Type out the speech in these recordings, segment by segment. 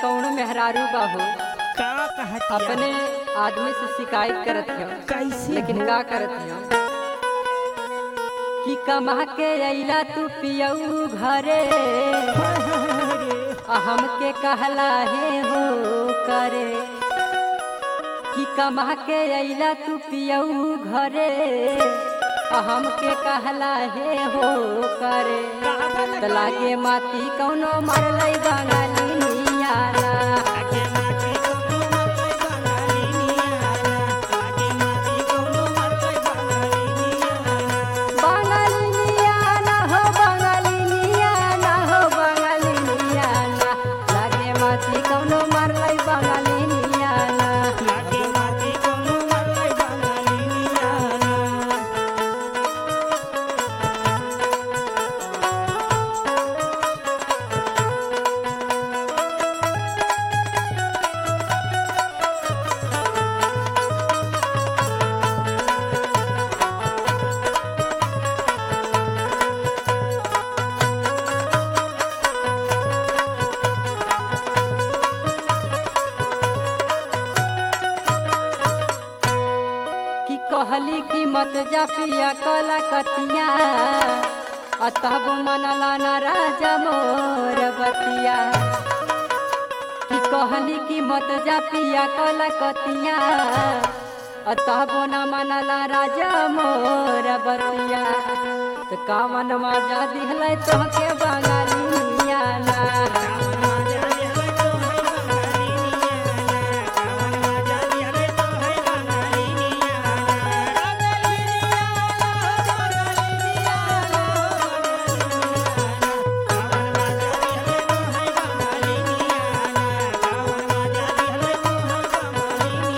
कौन मेहरारू बाहू का कहतिया अपने आदमी से शिकायत करत हो कैसे लेकिन का करत हो कि कमा के अइला तू पियऊ घरे आ हमके कहला हे हो करे कि कमा के अइला तू पियऊ घरे आ हमके कहला हे हो करे त लागे माती कौनो मरलै बंगाली नियाना आगे माटी कोनो मरलै बंगाली नियाना आगे माटी कोनो मरलै बंगाली नियाना बंगाली नियाना हो बंगाली नियाना हो बंगाली नियाना लागे माती कौनो मरलै बंगाली नियाना आगे माटी कोनो मरलै बंगाली नियाना कि कहली कि मत जा पिया कला कतिया आ तब मनला न राजा मोर बतिया कि कहली कि मत जा पिया कला कतिया आ तब न मनला राजा मोर बतिया त कामन मजा दिहलै तोहके बंगाली नियाना कावन माजा देहलै तो है बंगाली नियाना कावन माजा देहलै तो है बंगाली नियाना बंगाली नियाना बंगाली नियाना कावन माजा देहलै तो है बंगाली नियाना कावन माजा देहलै तो है बंगाली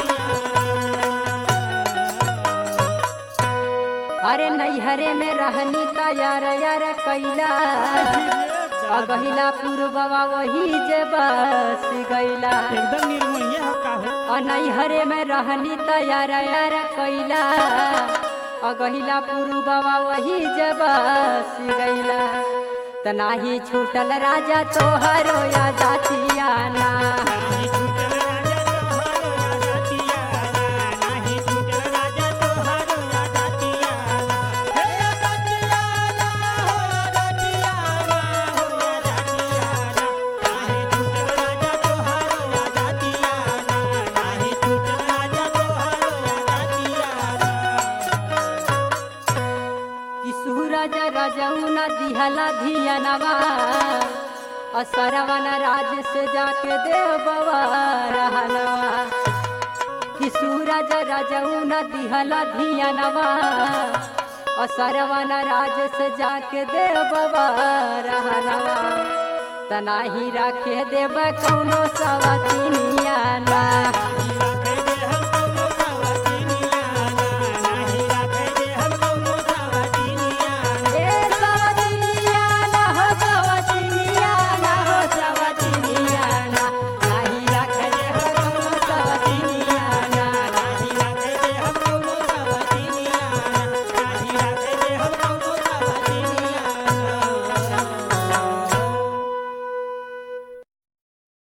नियाना अरे नैहरे में रहनी तैयार यार कैला अगहिला पूर्ववा वही जे बस गैला एकदम निर्मोही हो का हो अ नैहरे में रहनी तैयार यार कैला अगहिला पूर्ववा वही जे बस गैला त नाही छूटल राजा तोहरो या जातियाना नाही छूटल राजा तोहारो आजातियाना नाही छूटल राजा तोहारो आजातियाना हे आजातियाना हो आजातियाना हो आजातियाना नाही छूटल राजा तोहारो आजातियाना नाही छूटल राजा तोहारो आजातियाना कि सूरज रजौन दिहला धियनवा असरवन राज से जाके देव बवा रहनवा कि सूरज रजौन दिहला धियनवा असरवन राज से जाके देव बवा रहनवा तनाही राखे देव कौनो सवतिनियाना